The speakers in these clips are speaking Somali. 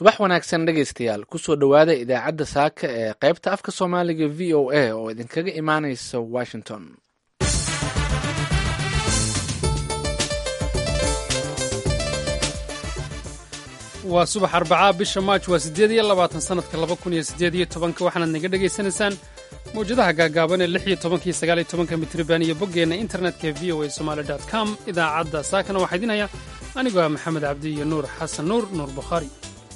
subax wanaagsan dhegaystayaal kusoo dhowaada idaacadda saaka ee qaybta afka soomaaliga v o a oo idinkaga imaanaysa washington waa subax arbacaa bisha maaj waa siddeed iyo labaatan sannadka laba kun iyo siddeed iyo tobanka waxaanaad naga dhegaysanaysaan mawjadaha gaagaaban ee lix iyo tobanka iyo sagaal iyo tobanka mitriban iyo boggeenna internetka v o a somaali dot com idaacadda saakana waxaa idinhaya anigoo ah maxamed cabdi iyo nuur xasan nuur nuur bukhaari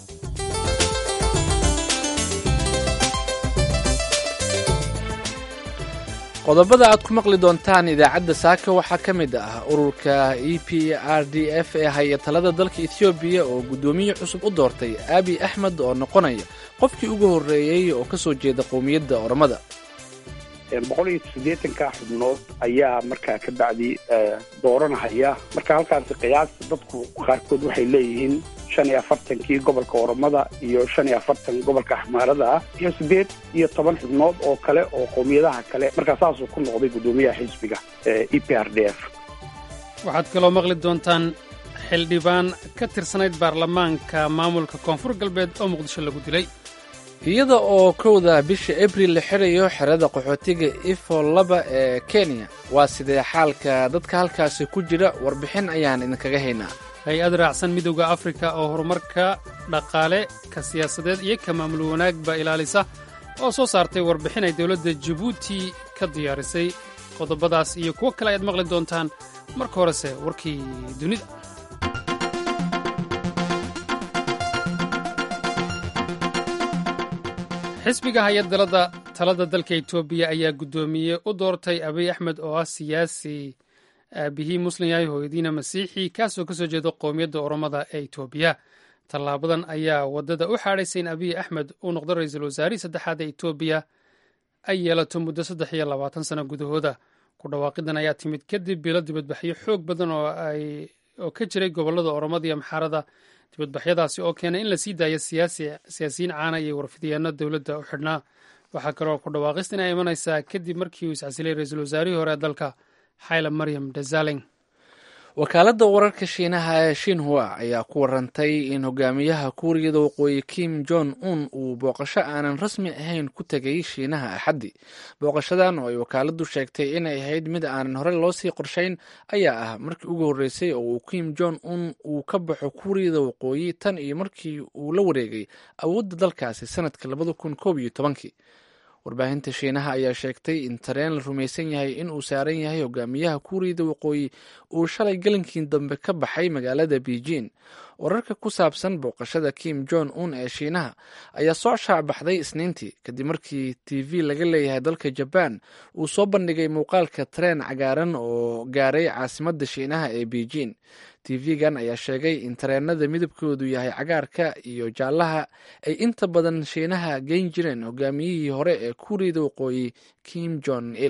qodobada aad ku maqli doontaan idaacadda saaka waxaa ka mid ah ururka e p r d f ee haya talada dalka ethoobiya oo guddoomiye cusub u doortay abi axmed oo noqonaya qofkii ugu horreeyey oo ka soo jeeda qowmiyadda oromada boqol iyo siddeetanka xubnood ayaa markaa ka bacdi dooranahaya marka halkaasi qiyaasta dadku qaarkood waxay leeyihiin shan iyo afartankii gobolka oromada iyo shan iyo afartan gobolka axmaarada ah iyo siddeed iyo toban xubnood oo kale oo qowmiyadaha kale markaa saasuu ku noqday guddoomiyaha xisbiga e p r d f waxaad kaloo maqli doontaan xildhibaan ka tirsanayd baarlamaanka maamulka koonfur galbeed oo muqdisho lagu dilay iyada oo kowda bisha abril la xirayo xerada qaxootiga ifo laba ee kenya waa sidee xaalka dadka halkaasi ku jira warbixin ayaan idinkaga haynaa hay-ad raacsan midowda afrika oo horumarka dhaqaale ka siyaasadeed iyo ka maamul wanaagba ilaalisa oo soo saartay warbixin ay dowladda jabuuti ka diyaarisay qodobadaas iyo kuwo kale ayaad maqli doontaan marka horese warkii dunida xisbiga hay-adalada talada dalka etoobiya ayaa guddoomiye u doortay abiy axmed oo ah siyaasi aabihii muslim yahay hooyadiina masiixi kaasoo ka soo jeeda qowmiyadda oromada ee etoobiya tallaabadan ayaa waddada u xaadhaysay in abiy axmed uu noqdo ra-iisul wasaarihii saddexaad ee etoobiya ay yeelato muddo saddex iyo labaatan sano gudahooda ku dhawaaqidan ayaa timid kadib bilo dibadbaxyo xoog badan oo ka jiray gobollada oromada iyo maxaarada dibadbaxyadaasi oo keenay in la sii daayo siyaasiyiin caana iyo warfidyaano dowladda u xidhnaa waxaa kaloo ku dhawaaqista inay imanaysaa kadib markii uu iscasilay ra-iisul wasaarihii hore ee dalka xayla maryam desalegn wakaaladda wararka shiinaha ee shinhua ayaa ku warantay in hogaamiyaha kuuriyada waqooyi kim jong un uu booqasho aanan rasmi ahayn ku tegay shiinaha axaddi booqashadan oo ay wakaaladdu sheegtay inay ahayd mid aanan hore loo sii qorshayn ayaa ah markii ugu horreysay oo uu kim jong un uu ka baxo kuuriyada waqooyi tan iyo markii uu la wareegay awoodda dalkaasi sanadka labada kun koob iyo tobankii warbaahinta shiinaha ayaa sheegtay in tareen la rumaysan yahay in uu saaran yahay hogaamiyaha kuuriyada waqooyi uu shalay galinkii dambe ka baxay magaalada beijing wararka ku saabsan booqashada kim jong un ee shiinaha ayaa soo shaacbaxday isniintii kadib markii t v laga leeyahay dalka jabaan uu soo bandhigay muuqaalka tareen cagaaran oo gaaray caasimadda shiinaha ee beijing tv-gan ayaa sheegay in tareenada midabkoodu yahay cagaarka iyo jaallaha ay inta badan shiinaha geyn jireen hogaamiyihii hore ee kuuriyada waqooyi kim jong il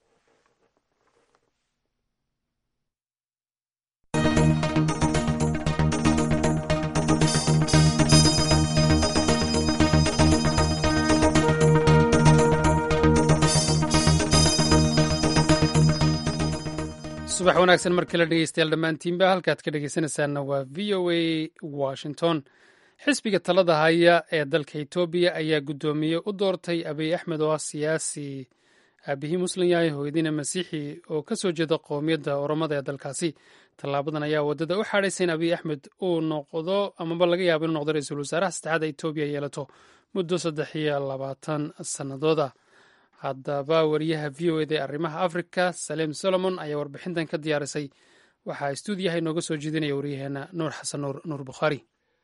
subax wanaagsan mar kale dhegeystayaal dhammaantiinba halkaad ka dhegeysanaysaanna waa v o a washington xisbiga talada haya ee dalka etoobiya ayaa guddoomiye u doortay abiy axmed oo ah siyaasi aabihii muslim yahay hooyadiina masiixi oo ka soo jeeda qowmiyadda oromada ee dalkaasi tallaabadan ayaa waddada u xaadhaysay in abiy axmed uu noqdo amaba laga yaabo inuu noqdo ra-iisul wasaaraha saddexaad ee etoobiya yeelato muddo saddex iyo labaatan sannadooda haddaba wariyaha v o eda ee arrimaha africa saleem solomon ayaa warbixintan ka diyaarisay waxaa stuudiyaha inooga soo jeedinaya waryaheena nuur xasan nuur nuur bukhaari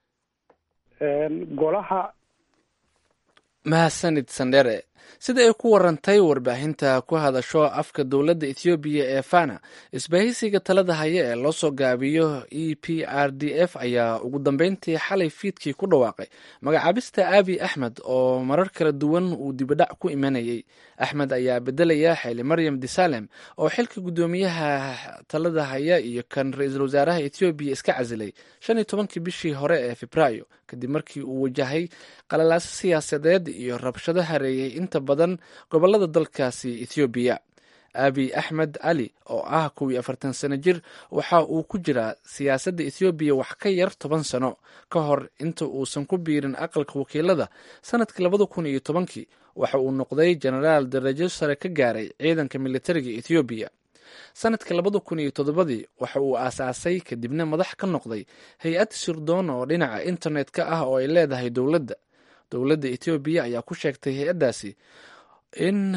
golaha mahadsanid sandhere sida ay ku warantay warbaahinta ku hadasho afka dowladda ethoobiya ee fana isbahaysiga talada haya ee loo soo gaabiyo e p r d f ayaa ugu dambeyntii xalay fiidkii ku dhawaaqay magacaabista abi axmed oo marar kala duwan uu dibadhac ku imanayay axmed ayaa bedelaya xeeli maryam desalem oo xilka guddoomiyaha talada haya iyo kan ra-iisul wasaaraha ethoobiya iska casilay shan iyo tobankii bishii hore ee febraayo kadib markii uu wajahay qalalaaso siyaasadeed iyo rabshado hareeyay inta badan gobolada dalkaasi ethoobiya abiy axmed cali oo ah kow iyo afartan sano jir waxa uu ku jiraa siyaasadda ethoobiya wax ka yar toban sano ka hor inta uusan ku biirin aqalka wakiilada sanadkii labada kun iyo tobankii waxa uu noqday jenaraal darajo sare ka gaaray ciidanka militariga ethoobiya sanadkii labada kun iyo toddobadii waxa uu aasaasay kadibna madax ka noqday hay-ad sirdoon oo dhinaca internet-ka ah oo ay leedahay dowladda dowladda ethoobiya ayaa ku sheegtay hay-addaasi in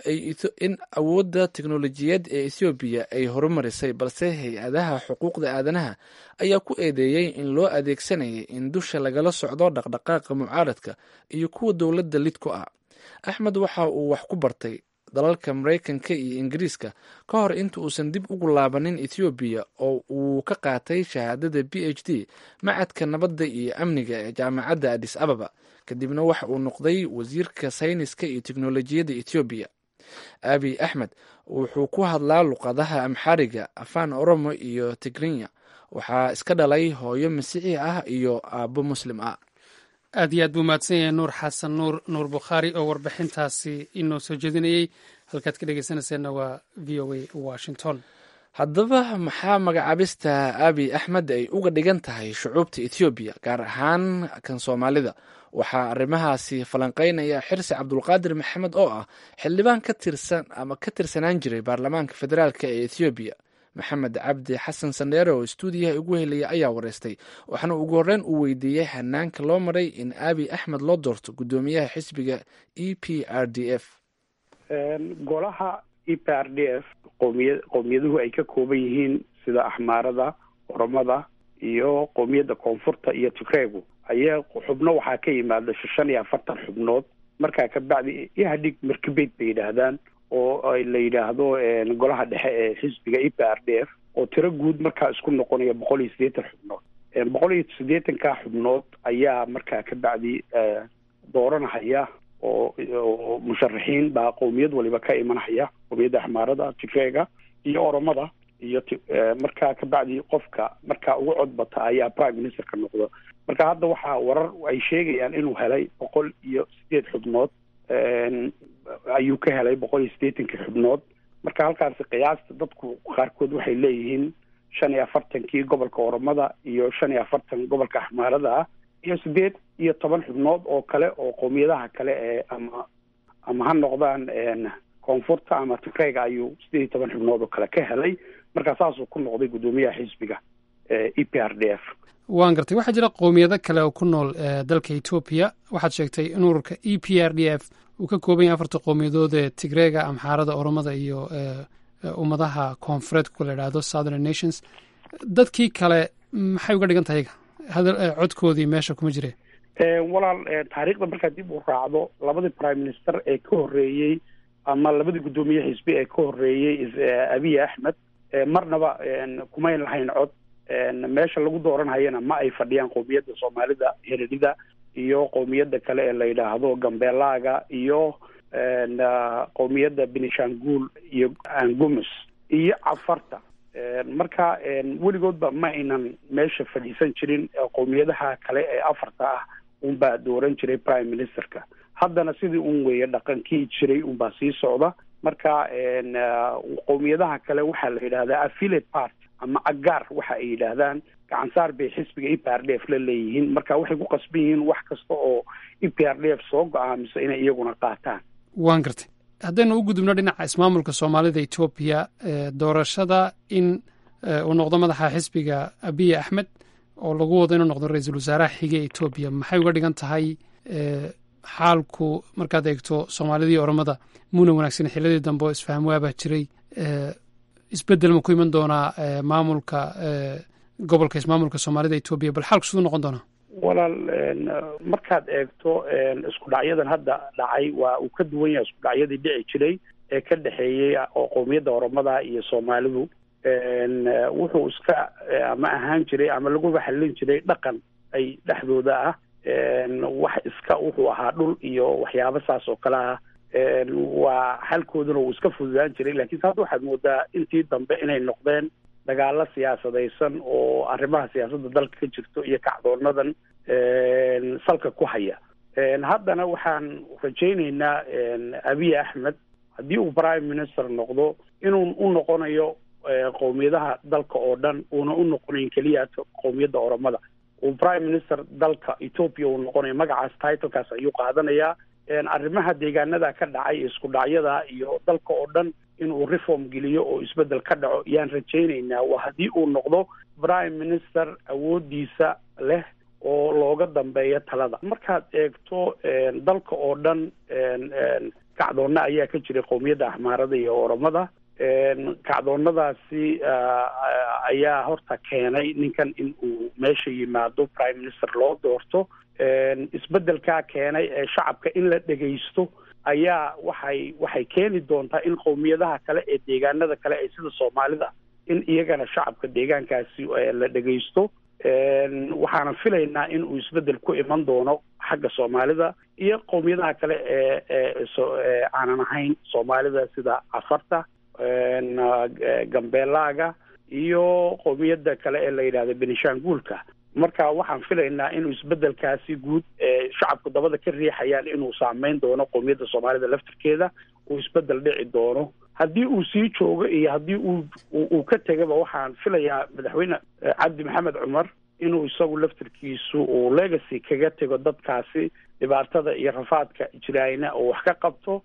awoodda teknolojiyad ee ethoobiya ay horumarisay balse hay-adaha xuquuqda aadanaha ayaa ku eedeeyey in loo adeegsanayay in dusha lagala socdo dhaqdhaqaaqa mucaaradka iyo kuwa dowladda lid ku ah axmed waxa uu wax ku bartay dalalka maraykanka iyo ingiriiska ka hor inta uusan dib ugu laabanin ethoobiya oo uu ka qaatay shahaadada b h d macadka nabadda iyo amniga ee jaamacadda adis ababa kadibna waxa uu noqday wasiirka sayniska iyo teknolojiyadda ethoobiya abiy axmed wuxuu ku hadlaa luqadaha amxariga afaan oromo iyo tigrinya waxaa iska dhalay hooyo masiixi ah iyo aabbo muslim ah aad iyo aad buu mahadsan yahay nuur xasan nuur nuur bukhaari oo warbixintaasi inoo soo jeedinayey halkaad ka dhegeysanayseena waa v o a washington haddaba maxaa magacaabista abiy axmed ay uga dhigan tahay shucuubta ethoobiya gaar ahaan kan soomaalida waxaa arrimahaasi falanqeynaya xirsi cabdulqaadir maxamed oo ah xildhibaan ka tirsan ama ka tirsanaan jiray baarlamaanka federaalk ee ethoobiya maxamed cabdi xasan sandheere oo stuudiyaha ugu helaya ayaa wareystay waxaana ugu horreyn uu weydiiyey hanaanka loo maray in abiy axmed loo doorto guddoomiyaha xisbiga e p r d f golaha e p r d f qoomiya qowmiyaduhu ay ka kooban yihiin sida axmaarada oromada iyo qowmiyadda koonfurta iyo tigreegu ayaa xubno waxaa ka yimaada shan iyo afartan xubnood markaa kabacdi ihadhig markibeyd bay yidhaahdaan oo la yidhaahdo golaha dhexe ee xisbiga e p r d f oo tiro guud markaa isku noqonaya boqol iyo siddeetan xubnood boqol iyo siddeetanka xubnood ayaa markaa ka bacdi dooranahaya oo oo musharaxiin baa qowmiyad waliba ka imanahaya qowmiyadda axmaarada tigreega iyo oromada iyo markaa ka bacdi qofka markaa ugu codbata ayaa prime ministerka noqdo marka hadda waxaa warar ay sheegayaan inuu helay boqol iyo sideed xubnood ayuu ka helay boqol iyo siddeetankii xubnood marka halkaasi qiyaasta dadku qaarkood waxay leeyihiin shan iyo afartankii gobolka oromada iyo shan iyo afartan gobolka axmaarada ah iyo siddeed iyo toban xubnood oo kale oo qowmiyadaha kale ee ama ama ha noqdaan koonfurta ama tigreyga ayuu siddeed iyo toban xubnood oo kale ka helay marka saasuu ku noqday guddoomiyaha xisbiga e p r d f waan gartay waxaa jira qowmiyado kale oo ku nool dalka etoobiya waxaad sheegtay in ururka e p r d f uu ka kooban yahay afarta qowmiyadood ee tigreega amxaarada oromada iyo ummadaha koonfureedka la idhaahdo southern nations dadkii kale maxay uga dhigan tahay codkoodii meesha kuma jire walaal taariikhda markaad dib u raacdo labadii prime minister ee ka horreeyey ama labadii guddoomiye xisbi ee ka horreeyey abiy axmed marnaba kumayn lahayn cod meesha lagu dooranhayana ma ay fadhiyaan qowmiyadda soomaalida heredida iyo qowmiyadda kale ee la yidhaahdo gambeelaaga iyo qowmiyadda benishanguul iyo angumus iyo cafarta marka weligoodba ma aynan meesha fadhiisan jirin qowmiyadaha kale ee afarta ah unbaa dooran jiray prime ministerka haddana sidii un weeye dhaqankii jiray unbaa sii socda marka qowmiyadaha kale waxaa la yidhahdaa affiliate part ama agaar waxa ay yidhaahdaan gacansaar bay xisbiga e p r d f la leeyihiin marka waxay ku qasban yihiin wax kasta oo e p r d f soo go-aamiso inay iyaguna qaataan waan gartay haddaynu u gudubno dhinaca ismaamulka soomaalida etoobiya doorashada in uu noqdo madaxa xisbiga abiy axmed oo lagu wado inuu noqdo ra-iisul wasaaraha xige ee etoobiya maxay uga dhigan tahay xaalku markaad eegto soomaalidii oromada muuna wanaagsan xilladii dambe oo isfaham waabaa jiray isbeddel ma ku iman doonaa maamulka gobolka ismaamulka soomaalida etoobiya bal xaalku siduu noqon doonaa walaal markaad eegto isku dhacyadan hadda dhacay waa uu ka duwan yahay isku dhacyadii dhici jiray ee ka dhexeeyey oo qowmiyadda oromada iyo soomaalidu wuxuu iska ama ahaan jiray ama laguba xallin jiray dhaqan ay dhexdooda ah wax iska wuxuu ahaa dhul iyo waxyaabo saas oo kale ah waa xalkooduna wuu iska fududaan jiray lakiinse hadda waxaad moodaa intii dambe inay noqdeen dagaalo siyaasadaysan oo arrimaha siyaasadda dalka ka jirto iyo kacdoonadan salka ku haya haddana waxaan rajaynaynaa abiy axmed haddii uu prime minister noqdo inuu u noqonayo qowmiyadaha dalka oo dhan uuna u noqonayn keliya qowmiyadda oromada uu prime minister dalka ethoopia uu noqonayo magacaas titlekaas ayuu qaadanayaa arrimaha deegaanada ka dhacay isku dhacyada iyo dalka oo dhan inuu reform geliyo oo isbedel ka dhaco yaan rajaynaynaa waa haddii uu noqdo prime minister awoodiisa leh oo looga dambeeyo talada markaad eegto dalka oo dhan kacdoonna ayaa ka jiray qowmiyadda axmaarada iyo oromada kacdoonnadaasi ayaa horta keenay ninkan in uu meesha yimaado prime minister loo doorto isbedelkaa keenay ee shacabka in la dhegaysto ayaa waxay waxay keeni doontaa in qowmiyadaha kale ee deegaanada kale ee sida soomaalida in iyagana shacabka deegaankaasi la dhegaysto waxaana filaynaa in uu isbedel ku iman doono xagga soomaalida iyo qowmiyadaha kale ee ee aanan ahayn soomaalida sida cafarta gambeelaaga iyo qowmiyadda kale ee la yidhahda benishanguulka marka waxaan filaynaa inuu isbedelkaasi guud ee shacabku dabada ka riixayaan inuu saameyn doono qowmiyadda soomaalida laftirkeeda uu isbedel dhici doono haddii uu sii joogo iyo haddii uu uu ka tegaba waxaan filayaa madaxweyne cabdi maxamed cumar inuu isagu laftirkiisu uu legacy kaga tego dadkaasi dhibaatada iyo rafaadka jiraayna oo wax ka qabto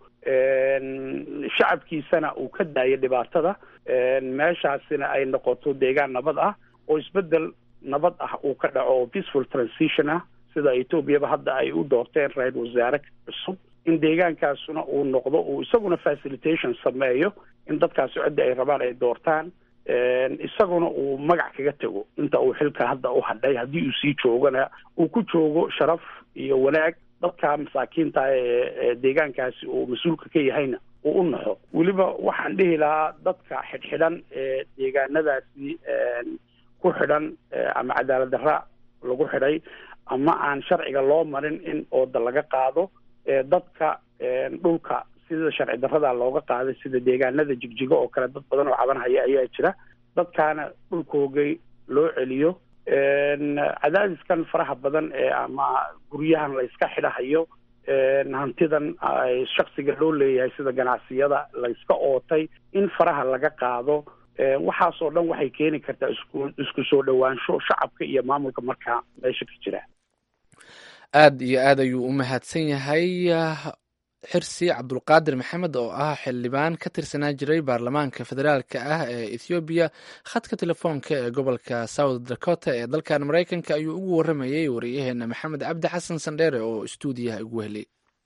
shacabkiisana uu ka daayo dhibaatada meeshaasina ay noqoto deegaan nabad ah oo isbedel nabad ah uu ka dhaco oo peaceful transition ah sida etoobiyaba hadda ay u doorteen ra-isul wasaare cusub in deegaankaasuna uu noqdo uu isaguna facilitation sameeyo in dadkaasi cidda ay rabaan ay doortaan isaguna uu magac kaga tego inta uu xilka hadda u hadhay haddii uu sii joogana uu ku joogo sharaf iyo wanaag dadka masaakiinta ee deegaankaasi uu mas-uulka ka yahayna uu u naxo weliba waxaan dhihi lahaa dadka xidhxidhan ee deegaanadaasi ku xidhan ama cadaalad darra lagu xidhay ama aan sharciga loo marin in ooda laga qaado dadka dhulka sida sharci darrada looga qaaday sida deegaanada jigjigo oo kale dad badan oo cabanhaya ayaa jira dadkaana dhulkoogay loo celiyo cadaadiskan faraha badan ee ama guryahan la iska xidhahayo hantidan shaksiga loo leeyahay sida ganacsiyada la iska ootay in faraha laga qaado waxaasoo dhan waxay keeni kartaa isku isku soo dhowaansho shacabka iyo maamulka markaa meesha ka jira aad iyo aad ayuu u mahadsan yahay xirsi cabdulqaadir maxamed oo ah xildhibaan ka tirsanaa jiray baarlamaanka federaalka ah ee ethoobiya khadka telefoonka ee gobolka south dakota ee dalkan maraykanka ayuu ugu waramayey wariyaheena maxamed cabdi xasan sandheere oo istuudiyaha ugu helay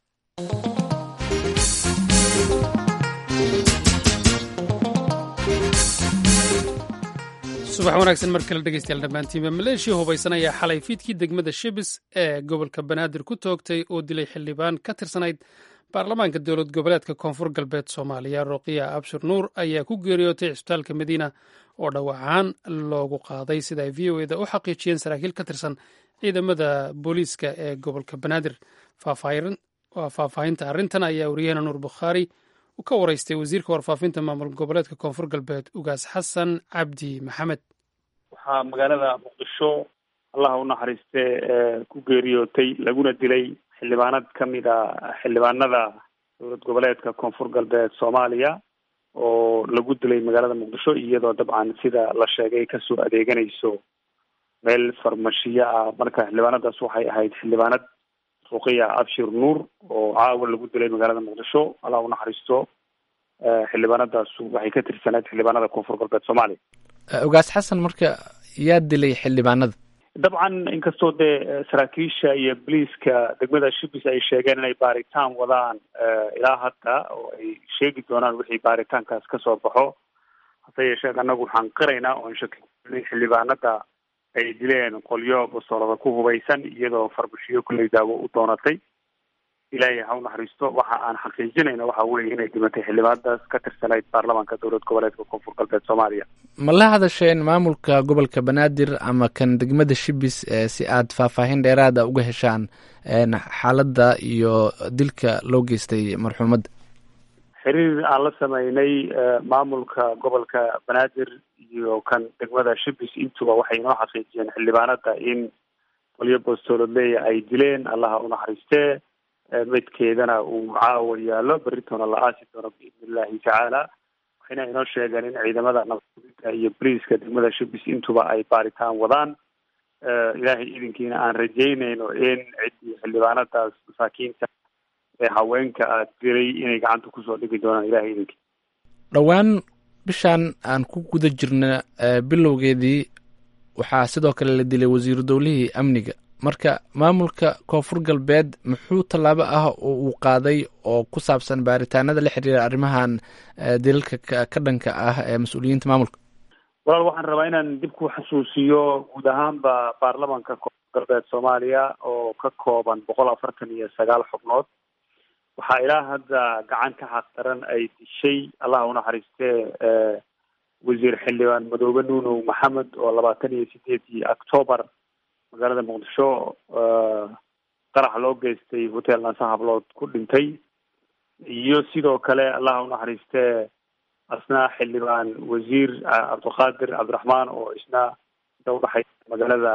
subax wanaagsan mar kale dhegeystayaal dhammaantiinba maleeshiya hubaysan ayaa xalay fiidkii degmada shibis ee gobolka banaadir ku toogtay oo dilay xildhibaan ka tirsanayd baarlamaanka dowlad goboleedka koonfur galbeed soomaaliya roqiya abshir nuur ayaa ku geeriyootay cisbitaalka madiina oo dhawacaan loogu qaaday sida ay v o eda u xaqiijiyeen saraakiil ka tirsan ciidamada booliiska ee gobolka banaadir faahfaahinta arrintan ayaa wariyaheena nuur bukhaari ka waraystay wasiirka warfaafinta maamul goboleedka koonfur galbeed ugaas xasan cabdi maxamed waxaa magaalada muqdisho allaha u naxariiste ku geeriyootay laguna dilay xildhibaanad ka mid a xildhibaanada dowlad goboleedka koonfur galbeed soomaaliya oo lagu dilay magaalada muqdisho iyadoo dabcan sida la sheegay kasoo adeeganayso meel farmashiyo ah marka xildhibaanadaas waxay ahayd xildhibaanad ruqiya abshir nuur oo caawa lagu dilay magaalada muqdisho allah u naxariisto xildhibaanadaasu waxay ka tirsanayd xildhibaanada koonfur galbeed soomaaliya ugaas xasan marka yaa dilay xildhibaanada dabcan inkastoo dee saraakiisha iyo boliiska degmada shibis ay sheegeen inay baaritaan wadaan ilaa hadda oo ay sheegi doonaan wixii baaritaankaas kasoo baxo hase yeeshee annagu waxaan qiraynaa oon shaki xildhibaanada ay dileen qolyo bastoolada ku hubaysan iyadoo farmashiyo kulley daawo u doonatay ilaahay ha u naxariisto waxa aan xaqiijinayna waxa weeye inay dhimatay xildhibaanadaas ka tirsanayd baarlamaanka dowlad goboleedka koonfur galbeed soomaaliya ma la hadasheen maamulka gobolka banaadir ama kan degmada shibis si aad faahfaahin dheeraada uga heshaan xaaladda iyo dilka loo geystay marxuumadda xiriir aan la sameynay maamulka gobolka banaadir iyo kan degmada shibis intuba waxay inoo xaqiijiyeen xildhibaanada in qolyo bostoolodleya ay dileen allaha u naxariistee meydkeedana uu caawa yaallo beritoona la aasi doono biidni illahi tacaala waxayna inoo sheegeen in ciidamada nabadgudida iyo boliiska degmada shubis intuba ay baaritaan wadaan ilaahay idinkiina aan rajeynayno in ciddii xildhibaanadaas masaakiinta ee haweenka a diray inay gacanta kusoo dhigi doonaan ilahay idinkii dhowaan bishaan aan ku guda jirna bilowgeedii waxaa sidoo kale la dilay wasiiru dowlihii amniga marka maamulka koonfur galbeed muxuu tallaabo ah oo uu qaaday oo ku saabsan baaritaanada la xiriira arrimahan dilalka ka dhanka ah ee mas-uuliyiinta maamulka walaal waxaan rabaa inaan dib ku xasuusiyo guud ahaanba baarlamanka koonfur galbeed soomaaliya oo ka kooban boqol afartan iyo sagaal xubnood waxaa ilaa hadda gacan ka xaqdaran ay dishay allah unaxariistee wasiir xildhibaan madoobe nuunow maxamed oo labaatan iyo sideedii octoobar magaalada muqdisho qarax loo geystay hotel nasa hablood ku dhintay iyo sidoo kale allah unaxariistee asna xildhibaan wasiir cabdulqaadir cabdiraxmaan oo isna inta udhaxaysa magaalada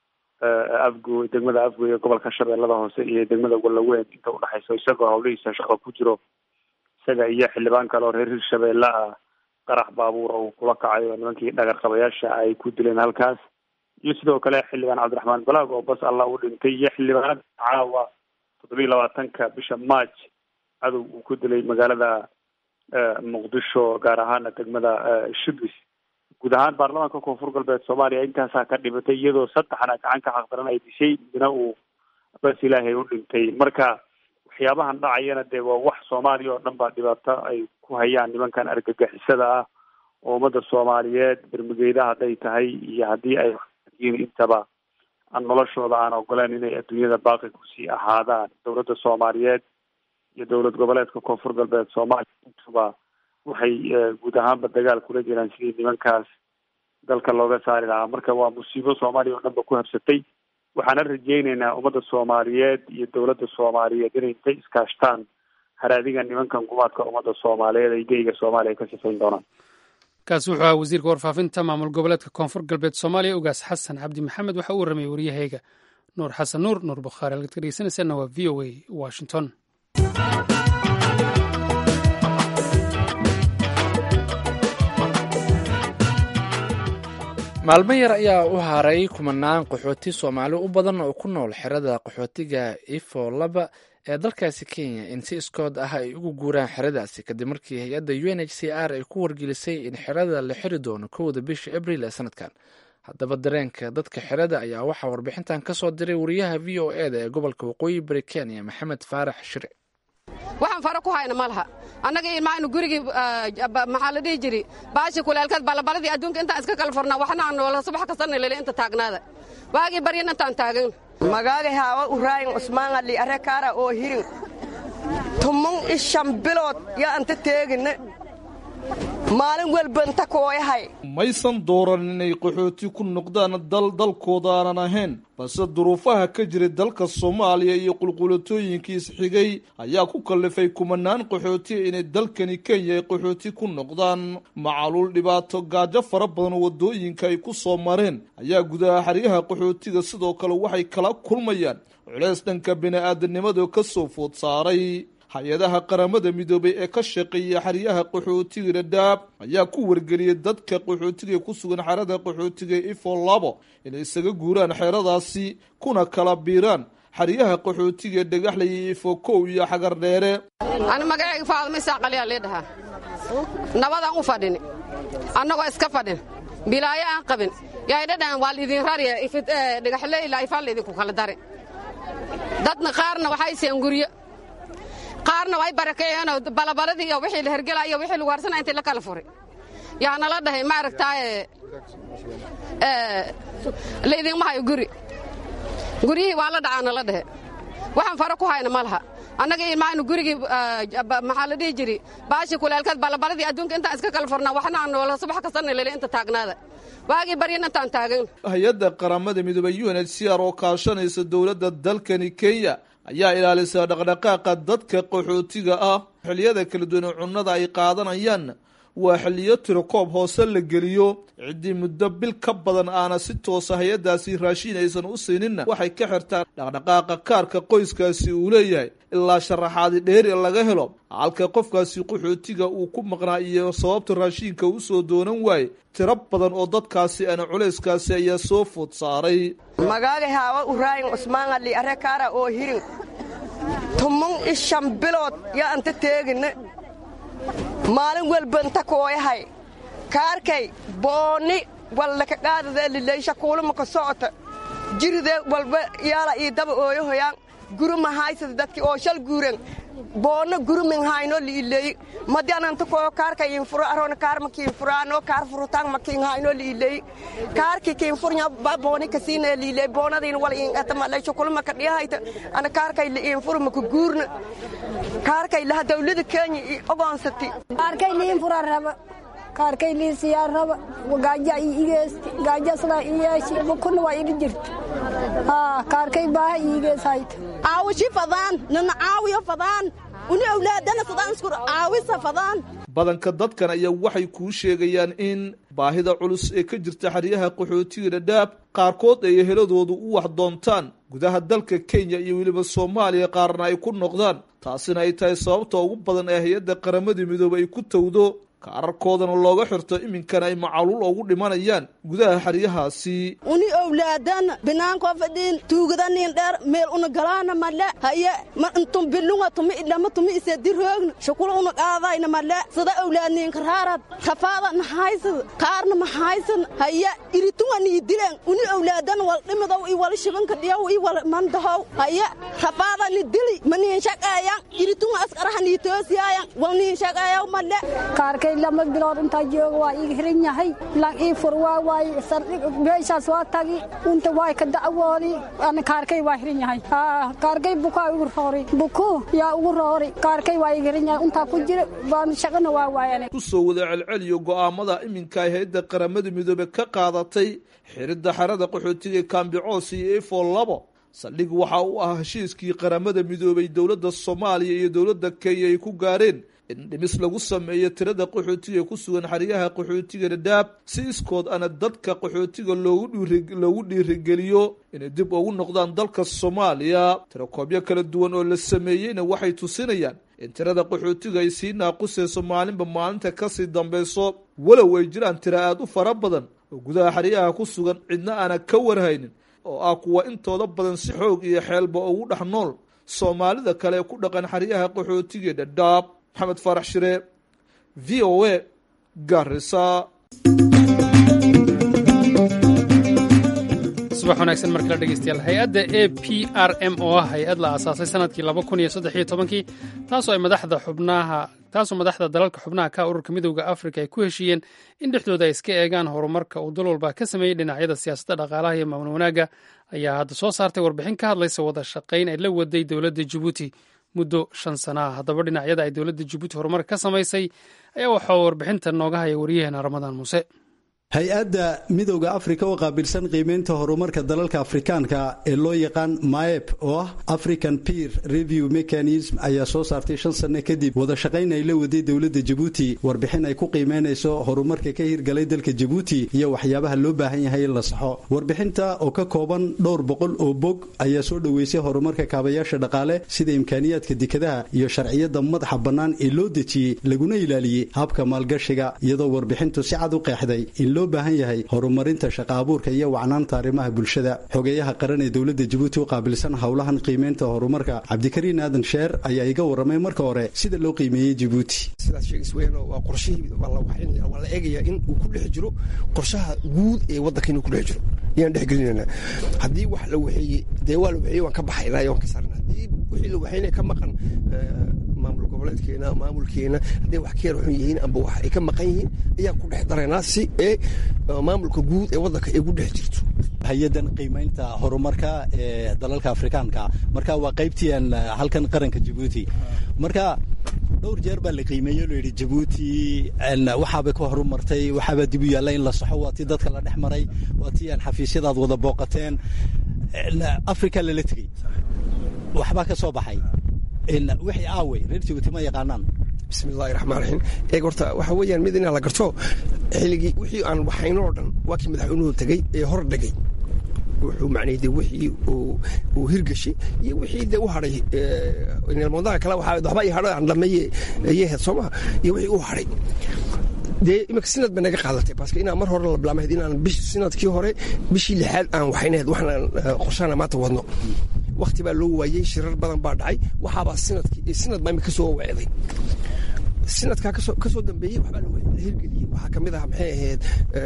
afgo degmada afgoy ee gobolka shabeellada hoose iyo degmada wallaweyn inta udhexaysa isagoo hawlihiisa shaqo ku jiro isaga iyo xildhibaan kale oo reer hirshabeelle ah qarax baabuura uu kula kacay oo nimankii dhagar qabayaasha ay ku dileen halkaas iyo sidoo kale xildhibaan cabdiraxmaan balaag oo bas allah u dhintay iyo xildhibaanada caawa toddobiyi labaatanka bisha march cadow uu ku dilay magaalada muqdisho gaar ahaana degmada shubis guud ahaan baarlamaanka koonfur galbeed soomaaliya intaasaa ka dhibatay iyadoo saddexna gacan ka xaqdaran ay dishay midna uu bas ilaahay u dhintay marka waxyaabahan dhacayana dee waa wax soomaaliya oo dhan baa dhibaato ay ku hayaan nimankan argagixisada ah oo ummadda soomaaliyeed bermugeyda hadday tahay iyo haddii ay yiin intaba noloshooda aan ogoleen inay adduunyada baaqi kusii ahaadaan dowladda soomaaliyeed iyo dowlad goboleedka koonfur galbeed soomaaliya intuba waxay guud ahaanba dagaal kula jiraan sidii nimankaas dalka looga saari lahaa marka waa musiibo soomaaliya oo dhan ba ku habsatay waxaana rajeyneynaa ummadda soomaaliyeed iyo dowladda soomaaliyeed inay intay iskaashtaan haraadiga nimankan gumaadka ummadda soomaaliyeed ay geyga soomaaliya ka sifayn doonaan kaasi wuxuu ahaa wasiirka warfaafinta maamul goboleedka koonfur galbeed soomaaliya ugaas xasan cabdi maxamed waxa uu warramay waryahayga nuur xasan nuur nuur bukhaari halkaad ka dhegeysanaysaana waa v o a washington maalmo yar ayaa u haray kumanaan qaxooti soomaali u badan oo ku nool xerada qaxootiga ifo laba ee dalkaasi kenya in si iskood ah ay ugu guuraan xeradaasi kadib markii hay-adda u n h c r ay ku wargelisay in xerada la xiri doono kowda bisha abril ee sanadkan haddaba dareenka dadka xerada ayaa waxaa warbixintan ka soo diray wariyaha v o e da ee gobolka waqooyi bari kenya maxamed faarax shire waxaan faro ku hayna ma laha annaga ilmaanu gurigii maxaa la dhihi jiri baashi kuleelkeed balabaladii adduunka intaan iska kala furnaa waxna aan noola subax kastana lele inta taagnaada waagii baryan intaan taagan magaaga haawa uraayin cusmaan ali arre kaara oo hirin tumun ishan bilood yaa anta teegine maalin welba inta kooyahay maysan dooran inay qaxooti ku noqdaan dal dalkooda aanan ahayn balse duruufaha ka jiray dalka soomaaliya iyo qulqulatooyinkii isxigay ayaa ku kallifay kumanaan qaxooti inay dalkani kenya ay qaxooti ku noqdaan macaluul dhibaato gaajo fara badan oo waddooyinka ay ku soo mareen ayaa gudaha xeryaha qaxootiga sidoo kale waxay kala kulmayaan culeys dhanka bini-aadanimada ka soo food saaray hay-adaha qaramada midoobay ee ka shaqeeya xeryaha qaxootiga dhadhaab ayaa ku wargeliyay dadka qaxootiga ku sugan xerada qaxootiga ifo labo inay isaga guuraan xeradaasi kuna kala biiraan xeryaha qaxootiga dhagaxlay ifo kow iyo xagar dheere ani magacayga faadma isaaqaliyaa lee dhahaa nabadaan u fadhini annagoo iska fadhin bilaayo aan qabin yaa dhadhaan waa laidin rariya dhagaxle ilaa ifaa laydinku kala dari dadna qaarna waxay seen guryo qaarna way barakeeyeenoo balabaladii iyo wixii la hergelaa iyo wixii lagu harsana intii la kala furi yaa nala dhahay ma aragtaaye laydinma hayo guri guryihii waa la dhacaa nala dhahe waxaan faro ku hayna ma laha annaga ilmaanu gurigii maxaa la dhihi jiri baashi kuleelkeed balabaladii adduunka intaan iska kala furnaa waxna aan noola subax kastana lele inta taagnaada waagii baryan intaan taagan hay-adda qaramada midoobay u n h c r oo kaashanaysa dowladda dalkani kenya ayaa ilaalisaa dhaqdhaqaaqa dadka qaxootiga ah xilliyada kala duwan ee cunnada ay qaadanayaan waa xiliyo tirokoob hoose la geliyo ciddii muddo bil ka badan aana si toosa hay-addaasi raashiin aysan u siininna waxay ka xirtaan dhaqdhaqaaqa kaarka qoyskaasi uu leeyahay ilaa sharaxaadi dheeri laga helo halka qofkaasi qaxootiga uu ku maqnaa iyo sababta raashiinka u soo doonan waaye tiro badan oo dadkaasi ana culayskaasi ayaa soo food saaray magaaga haawa uraayin cusmaanali arre kaara oo hirin tumun ishan bilood yaa anta teeginne maalin welbanta kooyahay kaarkay boonni wallaka qaadadee lileysha kuulumaka socota jiridee walba yaala ii daba ooyahoyaan guruma haysada dadki oo shal guuren boonna gurumin hayno liileyi madi ananta koo kaarka infuro arona kaar makiinfuraano kaar furutang makiin hayno liileyi kaarki kiinfurnya ba booni kasiina liileyi boonadiin wal iinqata maleysho kulumaka dhiyahayta ana kaarkay liinfuru maku guurna kaarkay laha dawlada kenya i ogoonsati kaarkay liinfura raba kaarkay liisiyaa raba gaaja iigeesti gaajasla iyeeshi bukuna waa iri jirta kaarkay baaha iigees hayta aawishi fadaan nana caawiyo fadaan uni awlaadana sadaan isku caawisa fadaan badanka dadkan ayaa waxay kuu sheegayaan in baahida culus ee ka jirta xeryaha qaxootiga dhadhaab qaarkood ay eheladoodu u wax doontaan gudaha dalka kenya iyo weliba soomaaliya qaarna ay ku noqdaan taasina ay tahay sababta ugu badan ee hay-adda qaramadii midoobe ay ku towdo kaararkoodana looga xirto iminkana ay macaluul ugu dhimanayaan gudaha xeryahaasi uni owlaadana binaankoo fadhiin tuugadanin dheer meel una galaana male haye ma intum bilunga tumi idhama tumi isediroogna shukula una qaadayna male sida owlaadninka raarad rafaada nahaysad kaarna mahaysan haye iritunga nii dilen uni owlaadana wal dhimidow i wal shibanka dhiyaw i wal mandahow haye rafaada ni dili ma niin shaqaayan iritunga askaraha nii toosiyaayan wal niin shaqaayaw male lama bilood intaa jooga waa iga hiran yahay lan ii fur waa waaye sardhig meeshaas waa tagi unta waay ka dacwoodi ana kaarkay waa hiran yahay kaarkay bukaa igu roori buku yaa ugu roori kaarkay waa iga hiran yahay untaa ku jira baan shaqana waa waayane ku soo wada celceliyo go'aamada iminka ay hay-adda qaramada midoobe ka qaadatay xiridda xerada qaxootiga kaambicoos iyo efo labo saldhig waxa uu ah heshiiskii qaramada midoobay dowladda soomaaliya iyo dowladda kenya ay ku gaareen in dhimis lagu sameeyo tirada qaxootiga ku sugan xeryaha qaxootiga dhadhaab si iskood ana dadka qaxootiga loogu dhiirigeliyo inay dib ugu noqdaan dalka soomaaliya tirakoobyo kala duwan oo la sameeyeyna waxay tusinayaan in tirada qaxootiga ay sii naaqusayso maalinba maalinta kasii dambayso walow ay jiraan tira aada u fara badan oo gudaha xeryaha ku sugan cidna aana ka warhaynin oo ah kuwa intooda badan si xoog iyo xeelba ugu dhex nool soomaalida kale ee ku dhaqan xeryaha qaxootiga dhadhaab maxamed faarax shire v o a garisa subax wanaagsan mar kale dhegeystayaal hay-adda a p r m oo ah hay-ad la aasaasay sanadkii laba kun iyo saddex iyo tobankii taasoo ay madaxda xubnaha taasoo madaxda dalalka xubnaha ka ururka midowda afrika ay ku heshiiyeen in dhexdooda ay iska eegaan horumarka uu dal walba ka sameeyey dhinacyada siyaasadda dhaqaalaha iyo maamul wanaagga ayaa hadda soo saartay warbixin ka hadlaysa wada shaqayn ay la waday dowladda jabuuti muddo shan sana ah haddaba dhinacyada ay dowladda jabuuti horumar ka samaysay ayaa waxaa warbixinta nooga haya waryaheena ramadaan muuse hay-adda midowda afrika oo qaabilsan qiimeynta horumarka dalalka afrikaanka ee loo yaqaan maep oo ah african peer review mechanism ayaa soo saartay shan sanno kadib wada shaqayn ay la waday dowladda jabuuti warbixin ay ku qiimeynayso horumarka ka hirgalay dalka jabuuti iyo waxyaabaha loo baahan yahay in la saxo warbixinta oo ka kooban dhowr boqol oo bog ayaa soo dhoweysay horumarka kaabayaasha dhaqaale sida imkaaniyaadka dekadaha iyo sharciyada madaxa bannaan ee loo dejiyey laguna ilaaliyey habka maalgashiga iyadoo warbixintu si cad u qeexday in loo baahan yahay horumarinta shaqa abuurka iyo wacnaanta arrimaha bulshada xogeeyaha qaran ee dowladda jabuuti u qaabilsan howlahan qiimeynta horumarka cabdikariin aadan sheer ayaa iga warramay marka hore sida loo qiimeeyey jabuuti sidaas sheegis weyn waa qorshihii waa la waxaynaya waa la eegaya in uu ku dhex jiro qorshaha guud ee waddanka inuu ku dhex jiro ayaan dhex gelinayna haddii wax la waxeeyey dee waa la waxeeyey waan ka baxay ilaa waan ka saarna haddii wixii la waxeynaya ka maqan maamul goboleedkeena maamulkeena hadday wax ka yar xun yihiin amba wax ay ka maqan yihiin ayaan ku dhex daraynaa si ee maamulka guud ee waddanka ay ku dhex jirto hay-adan qiimaynta horumarka ee dalalka afrikaanka marka waa qaybtiian halkan qaranka jabuuti marka dhowr jeer baa la qiimeeyey loo yidhi jabuuti waxaabay ka horumartay waxaabaa dib u yaalla in la saxo waa tii dadka la dhex maray waa tii aan xafiisyadaad wada booqateen africa lala tegey waxbaa ka soo baxay wixii aawey reer jabuuti ma yaqaanaan bismi illahi raxmaan raxiim eeg horta waxa weeyaan mid inaa la garto xilligii wixii aan waxayno oo dhan waa kii madaxweynuhu tegey ee hor dhegay wuxuu macnay de wixii uu hirgashay iyo wixii de u hadhay nilmadaha kale waxba i hadho aan dhameeye yehed soo maha iyo wixii u hadhay dee imika sinad bay naga qaadatay baske inaan mar hore la bilaamahayd inaan bish sinadkii hore bishii lixaad aan waxaynahayd waxaan qorshaana maanta wadno wakti baa loo waayey shirar badan baa dhacay waxaabaa sinadkii sinad baa imika soo wacday sinadkaa ka soo dambeeyey waxbaa la hirgeliyey waxaa ka mid ah maxay ahayd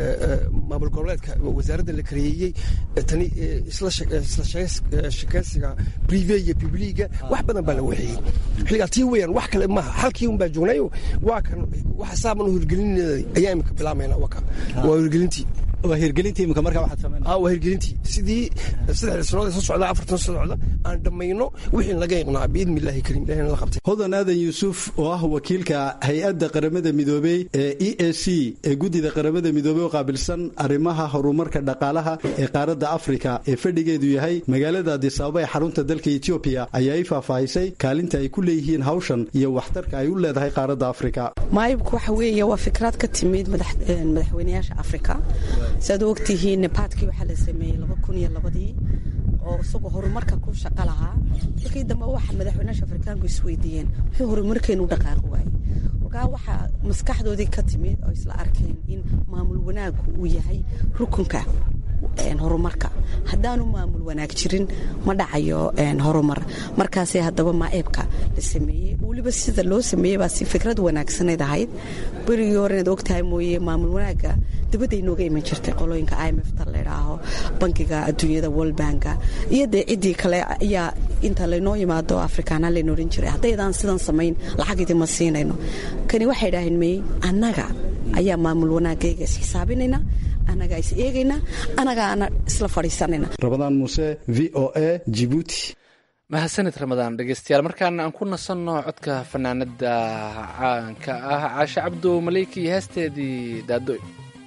maamul goboleedka wasaaradda la kareeyey tani isla shakeysiga prive iyo bibliga wax badan baa la waxeeyey xilligaa tii weeyaan wax kale maaha halkii un baa joognayo waa kan waxa saaban u hirgelinay ayaa imika bilaamayna waka waa hirgelintii waa hirgelintii imika markaa waxaad sameynaa waa hirgelintii sidii saddexda sanood ee soo socda afartan soo socda aan dhammayno wixii laga iqnaa biidni illaahi kariim ilahina la qabtay hodan aadan yuusuf oo ah wakiilka hay-adda qaramada midoobey ee e a c ee guddida qaramada midoobey oo qaabilsan arrimaha horumarka dhaqaalaha ee qaaradda afrika ee fadhigeedu yahay magaalada adisababa ee xarunta dalka etoobiya ayaa i faahfaahisay kaalinta ay ku leeyihiin hawshan iyo waxtarka ay u leedahay qaaradda afrika maayibku waxa weeye waa fikraad ka timid madaxweynayaasha afrika siaad u ogtihiin nebaadkii waxaa la sameeyey laba kun iyo labadii oo isagoo horumarka ku shaqo lahaa markii dambe waxa madaxweynaasha afrikaanku isweydiiyeen wuxuu horumarkeenu u dhaqaaqi waayey markaa waxaa maskaxdoodii ka timid oo isla arkeen in maamul wanaagku uu yahay rukunka horumarka haddaanu maamul wanaag jirin ma dhacayo horumar markaasee haddaba maaeebka la sameeyey weliba sida loo sameeyey baa si fikrad wanaagsaneyd ahayd berigii hore inaad ogtahay mooye maamul wanaagga dibadday nooga iman jirtay qolooyinka i m f ta laydhaaho bankiga adduunyada worlbanka iyo dee ciddii kale ayaa inta laynoo yimaado afrikaana layna odhan jiray haddaydaan sidan samayn lacag idima siinayno kani waxay idhaaheen mey annaga ayaa maamul wanaagayga is xisaabinayna annagaa is eegayna annagaana isla fadhiisanayna rabadaan muuse v o a jibuuti mahadsanid ramadaan dhegeystayaal markaana aan ku nasanno codka fanaanada caanka ah caashe cabdo maleyki iyo heesteedii daadooy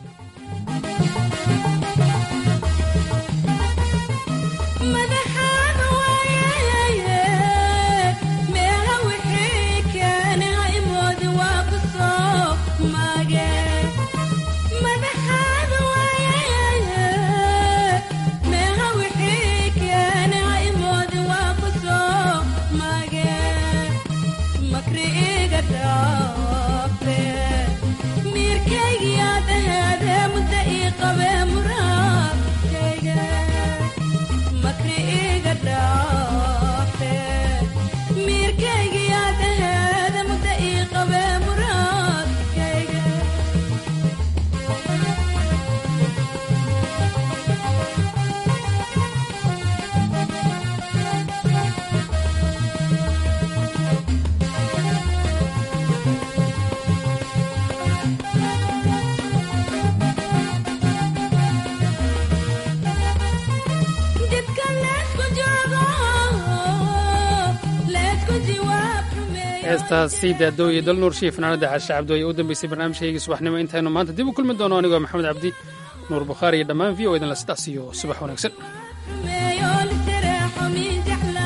heestaasi daadooye dal nuurshiiyo fanaanada caashe cabdo ayaa u dambeysay barnaamijkaygii subaxnimo intaynu maanta dib u kulmi doono anigoo maxamed cabdi nuur bukhaari iyo dhammaan v o idinla sidaas iyo subax wanaagsan